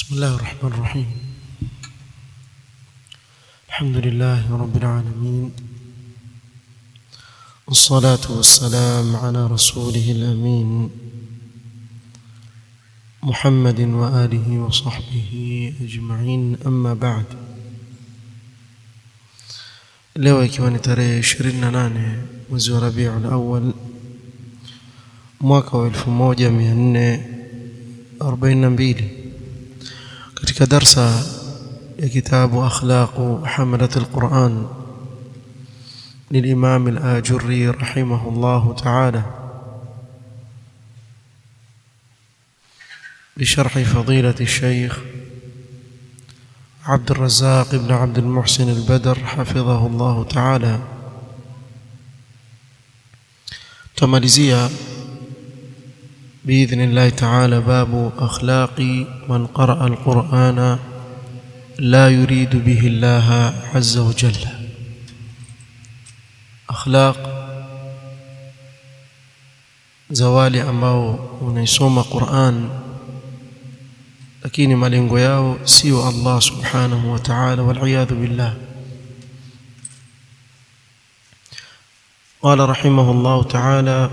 بسم الله الرحمن الرحيم الحمد لله رب العالمين والصلاة والسلام على رسوله الأمين محمد وآله وصحبه أجمعين أما بعد leo ikiwa ni tarehe 28 mwezi wa Rabiul Awwal mwaka wa 1442 katika darsa ya kitabu akhlaq hamalat alquran للإمام الآجري رحمه الله تعالى بشرح فضيلة الشيخ عبد الرزاق بن عبد المحسن البدر حفظه الله تعالى تماليزيا بإذن الله تعالى باب أخلاق من قرأ القرآن لا يريد به الله عز وجل أخلاق زوالي ambao unaisoma Qur'an lakini malengo yao sio Allah subhanahu wa ta'ala wal billah قال رحمه الله تعالى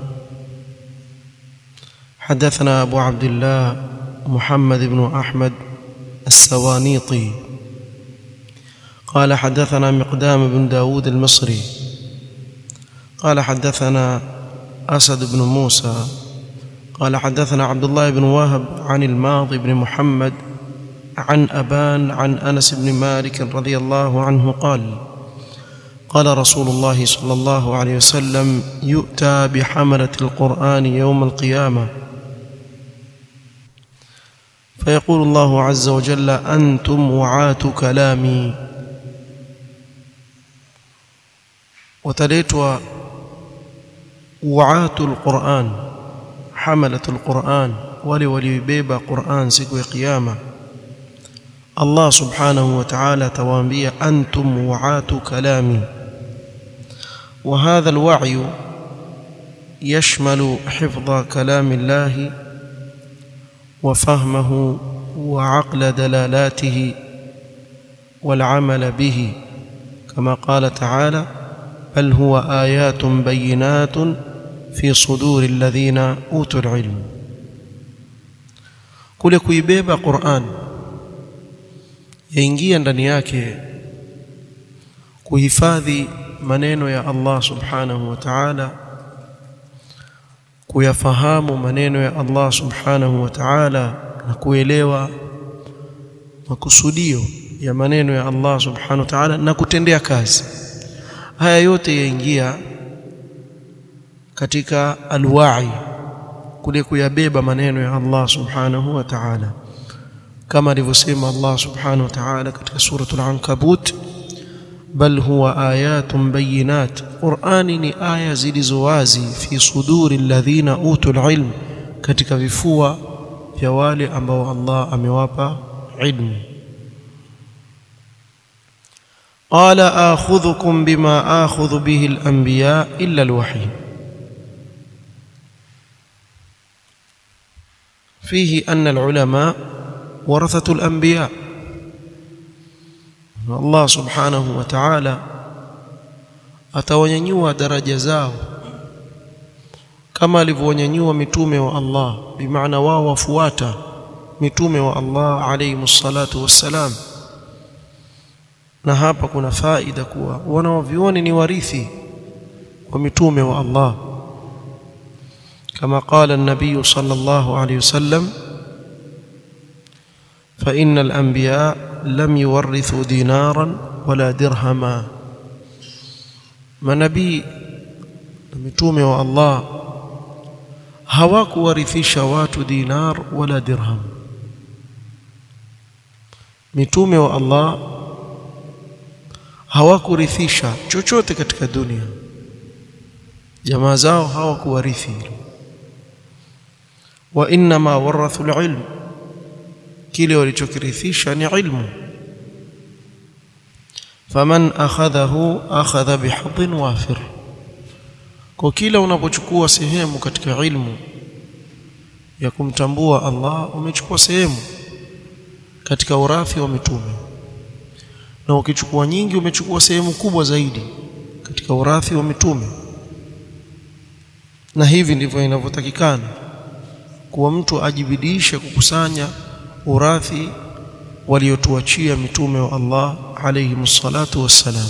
حدثنا أبو عبد الله محمد بن أحمد السوانيطي قال حدثنا مقدام بن داود المصري قال حدثنا أسد بن موسى قال حدثنا عبد الله بن وهب عن الماضي بن محمد عن أبان عن أنس بن مالك رضي الله عنه قال قال رسول الله صلى الله عليه وسلم يؤتى بحملة القرآن يوم القيامة فيقول الله عز وجل أنتم وعاة كلامي وتليتوا وعاة القرآن حملة القرآن ولي وليبيب قرآن سكو قيامة الله سبحانه وتعالى توانبيا أنتم وعاة كلامي وهذا الوعي يشمل حفظ كلام الله وفهمه وعقل دلالاته والعمل به كما قال تعالى بل هو آيات بينات في صدور الذين اوتوا العلم kule kuibeba Qur'an yaingia ndani yake kuhifadhi maneno ya Allah subhanahu wa ta'ala kuyafahamu maneno ya Allah subhanahu wa ta'ala na kuelewa makusudio ya maneno ya Allah subhanahu wa ta'ala na kutendea kazi haya yote yaingia katika alwa'i kule kuyabeba maneno ya Allah subhanahu wa ta'ala kama alivyosema Allah subhanahu wa ta'ala katika suratul ankabut bal huwa ayatun bayinat qur'ani ni aya zilizo wazi fi suduri alladhina utul ilm katika vifua vya wale ambao Allah amewapa ilmu قال آخذكم بما آخذ به الأنبياء إلا الوحي فيه أن العلماء ورثة الأنبياء الله سبحانه وتعالى atawanyanyua daraja zao kama alivyonyanyua mitume wa Allah bimaana wao wafuata mitume wa Allah alayhi salatu wassalam na hapa kuna faida kuwa wanaovioni ni warithi wa mitume wa Allah كما قال النبي صلى الله عليه وسلم فإن الأنبياء لم يورثوا دينارا ولا درهما manabii na mitume wa Allah hawakuwarithisha watu dinar wala dirham mitume wa Allah hawakurithisha chochote katika dunia jamaa zao hawakuwarithi wa inma warathu alilm kile walichokirithisha ni ilmu faman akhadhahu akhadha bihadhin wafir kwa kila unapochukua sehemu katika ilmu ya kumtambua Allah umechukua sehemu katika urathi wa mitume na ukichukua nyingi umechukua sehemu kubwa zaidi katika urathi wa mitume na hivi ndivyo inavyotakikana kuwa mtu ajibidiishe kukusanya urathi waliotuachia mitume wa Allah alayhi msalatu wassalam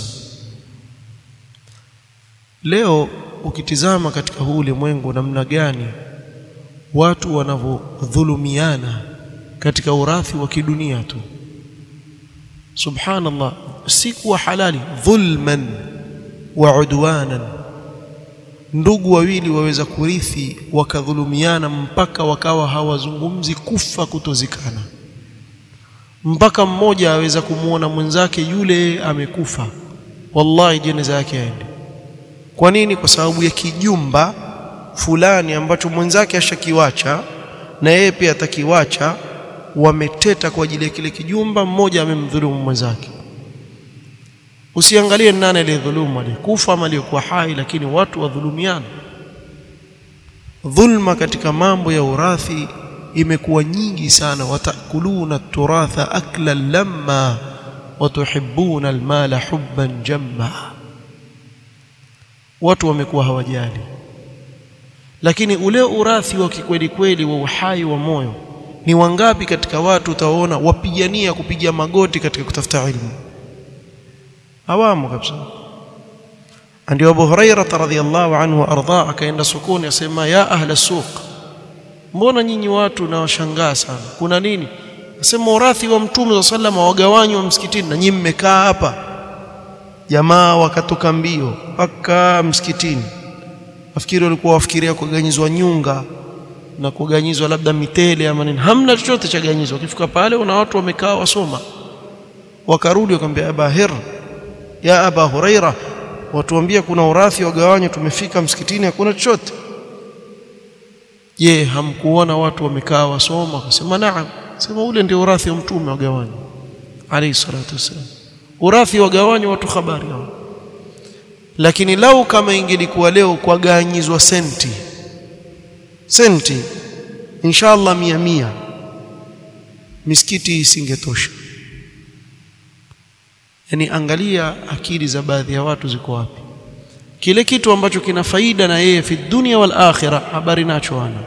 leo ukitizama katika huu ulimwengu namna gani watu wanavyodhulumiana katika urathi wa kidunia tu subhanallah si kuwa halali dhulman wa udwanan ndugu wawili waweza kurithi wakadhulumiana mpaka wakawa hawazungumzi kufa kutozikana mpaka mmoja aweza kumwona mwenzake yule amekufa wallahi jeneza yake aende kwa nini kwa sababu ya kijumba fulani ambacho mwenzake ashakiwacha na yeye pia atakiwacha wameteta kwa ajili ya kile kijumba mmoja amemdhulumu mwenzake usiangalie nani aliyedhulumu aliyekufa ama aliyekuwa hai lakini watu wadhulumiana dhulma katika mambo ya urathi imekuwa nyingi sana watakuluna turatha akla lamma watuhibbuna almala hubban jamma watu wamekuwa hawajali lakini ule urathi wa kikweli kweli wa uhai wa moyo ni wangapi katika watu utaona wapigania kupiga magoti katika kutafuta ilmu hawamo kabisa ndio Abu Huraira radhiyallahu anhu arda akaenda sokoni asema ya ahla suq mbona nyinyi watu nawashangaa sana kuna nini asema urathi wa mtume wa sallama wagawanywa msikitini na nyinyi mmekaa hapa jamaa wakatoka mbio mpaka msikitini nafikiri walikuwa wafikiria kuganyizwa nyunga na kuganyizwa labda mitele ama nini hamna chochote cha ganyizwa ukifika pale una watu wamekaa wasoma wakarudi wakamwambia Aba Hir ya Aba Huraira watuambia kuna urathi wagawanywa tumefika msikitini hakuna chochote je hamkuona watu wamekaa wasoma akasema naam sema ule ndio urathi wa mtume wagawanywa alayhi salatu wasallam urathi wagawanywa watu habari hao lakini lau kama ingelikuwa leo kwa ganyizwa senti senti inshallah mia mia misikiti isingetosha yani angalia akili za baadhi ya watu ziko wapi kile kitu ambacho kina faida na yeye fi dunia wal akhirah habari nacho ana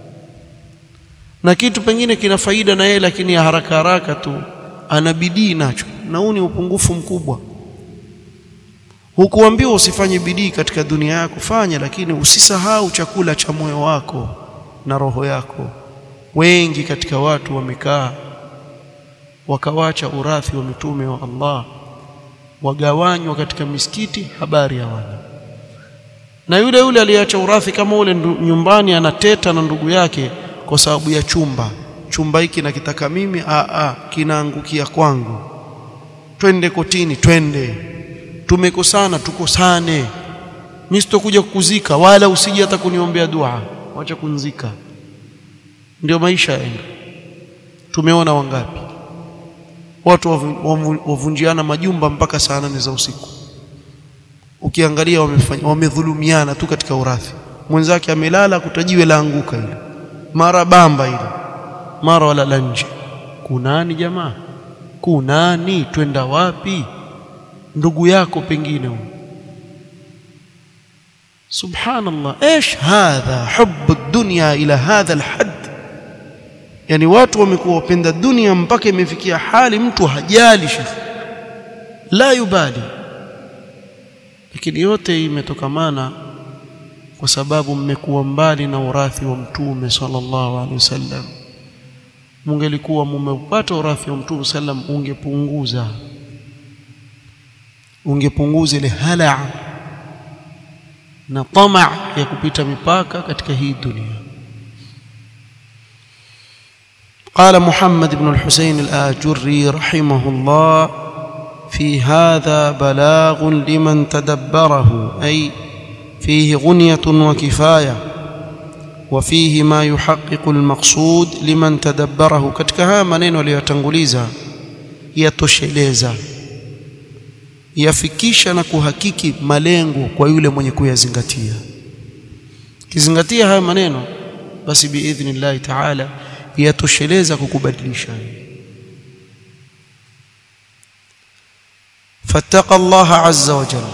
na kitu pengine kina faida na yeye lakini ya haraka haraka tu ana bidii nacho na huu ni upungufu mkubwa hukuambiwa usifanye bidii katika dunia yako fanya lakini usisahau chakula cha moyo wako na roho yako wengi katika watu wamekaa wakawacha urathi wa mitume wa Allah wagawanywa katika misikiti habari ya wana na yule yule aliacha urathi kama ule nyumbani anateta na ndugu yake kwa sababu ya chumba chumba hiki nakitaka mimi a a kinaangukia kwangu twende kotini twende tumekosana tukosane mimi sitokuja kukuzika wala usije hata kuniombea dua wacha kunzika ndio maisha yaenda tumeona wangapi watu wavunjiana majumba mpaka saa nane za usiku ukiangalia wamefanya wamedhulumiana tu katika urathi mwenzake amelala kutajiwe laanguka ile mara bamba ile mara wala nje kunani jamaa kunani twenda wapi ndugu yako pengine huyo subhanallah ايش هذا حب الدنيا الى هذا الحد yani watu wamekuwa wapenda dunia mpaka imefikia hali mtu hajali shekhi la yubali lakini yote imetokamana kwa sababu mmekuwa mbali na urathi wa mtume sallallahu alaihi wasallam mungelikuwa mumepata urathi wa mtume sallam ungepunguza ungepunguza ile hala na tamaa ya kupita mipaka katika hii dunia قال محمد بن الحسين الآجري رحمه الله في هذا بلاغ لمن تدبره أي فيه غنية وكفاية وفيه ما يحقق المقصود لمن تدبره katika haya maneno aliyotanguliza yatosheleza yafikisha na kuhakiki malengo kwa yule mwenye kuyazingatia kizingatia haya maneno basi biidhnillahi taala yatosheleza kukubadilisha فاتقى الله عز وجل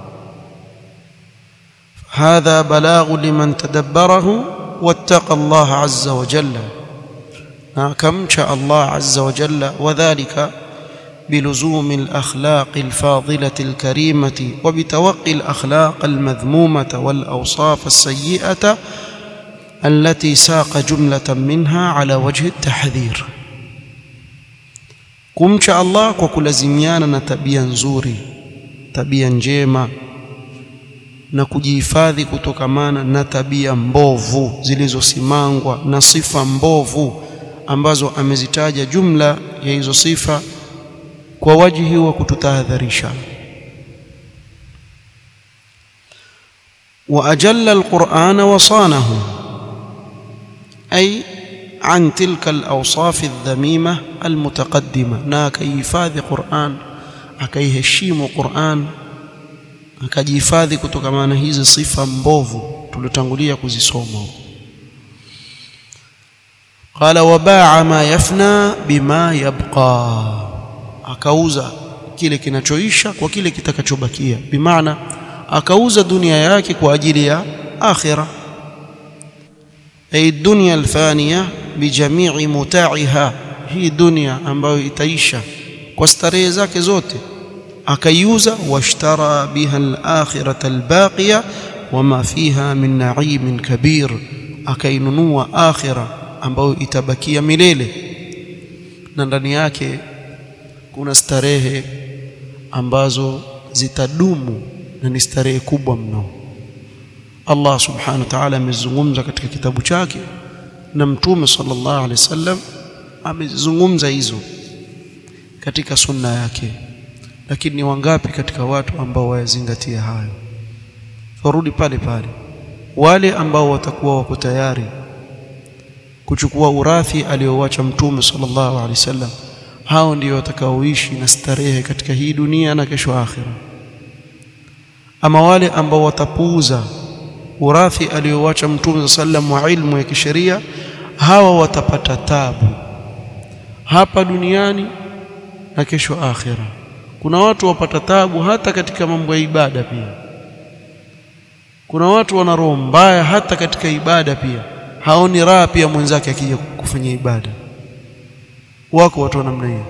هذا بلاغ لمن تدبره واتقى الله عز وجل كم شاء الله عز وجل وذلك بلزوم الاخلاق الفاضله الكريمه وبتوقي الاخلاق المذمومه والاوصاف السيئه التي ساق جمله منها على وجه التحذير kumcha Allah kwa kulazimiana na tabia nzuri tabia njema na kujihifadhi kutokamana na tabia mbovu zilizosimangwa na sifa mbovu ambazo amezitaja jumla ya hizo sifa kwa wajihi wa kututahadharisha واجل القران وصانه اي عن تلك الاوصاف الذميمه المتقدمه na akahifadhi Qur'an akaiheshimu Qur'an akajihifadhi kutokana na hizi sifa mbovu tulotangulia kuzisoma qala wabaa ma yafna bima yabqa akauza kile kinachoisha kwa kile kitakachobakia bimaana akauza dunia yake kwa ajili ya akhira ay dunya alfaniya bijamii muta'iha hii dunia ambayo itaisha kwa starehe zake zote akaiuza washtara biha al-akhirata al-baqiya wama fiha min na'imin kabir akainunua akhira ambayo itabakia milele na ndani yake kuna starehe ambazo zitadumu na ni starehe kubwa mno Allah subhanahu wa ta'ala amezungumza katika kitabu chake na mtume sallallahu alaihi wasallam amezungumza hizo katika sunna yake lakini ni wangapi katika watu ambao wayazingatia hayo turudi pale pale wale ambao watakuwa wako tayari kuchukua urathi aliowacha mtume sallallahu alaihi wasallam hao ndio watakaoishi na starehe katika hii dunia na kesho akhira ama wale ambao watapuuza urathi aliowacha mtume sallam wa ilmu ya kisheria hawa watapata tabu hapa duniani na kesho akhira kuna watu wapata tabu hata katika mambo ya ibada pia kuna watu wana roho mbaya hata katika ibada pia haoni raha pia mwenzake akija kufanya ibada wako watu wa namna hiyo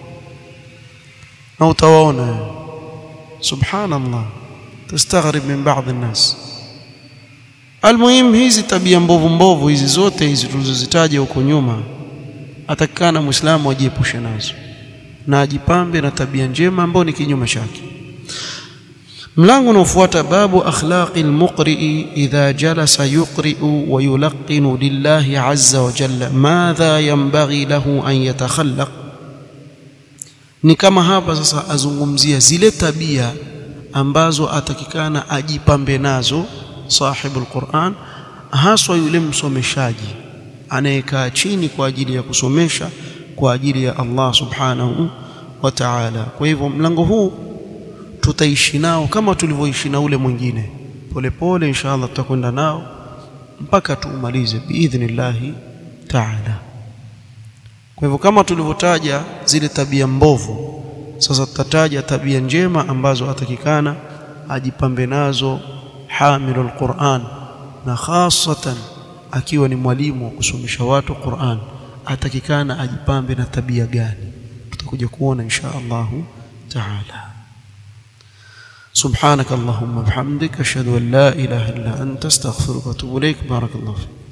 na utawaona subhanallah tastaghrib min baadhi الناس almuhim hizi tabia mbovu mbovu hizi zote hizi tulizozitaja huko nyuma atakana muislamu ajiepushe nazo na ajipambe na tabia njema ambayo ni kinyume chake mlango unaofuata babu akhlaqi almuqri'i idha jalasa yuqri'u wa yulaqqinu lillahi azza wa jalla madha yanbaghi lahu an yatakhallaq ni kama hapa sasa azungumzia zile tabia ambazo atakikana ajipambe nazo sahibu alquran haswa yule msomeshaji anayekaa chini kwa ajili ya kusomesha kwa ajili ya Allah subhanahu wa ta'ala kwa hivyo mlango huu tutaishi nao kama tulivyoishi na ule mwingine polepole inshallah tutakwenda nao mpaka tuumalize biidhnillahi ta'ala kwa hivyo kama tulivyotaja zile tabia mbovu sasa tutataja tabia njema ambazo atakikana ajipambe nazo hamilul Qur'an na hasatan akiwa ni mwalimu wa kusomesha watu Qur'an atakikana ajipambe na tabia gani tutakuja kuona insha Allah taala سبحانك اللهم وبحمدك اشهد ان لا اله الا انت استغفرك واتوب اليك بارك الله فيك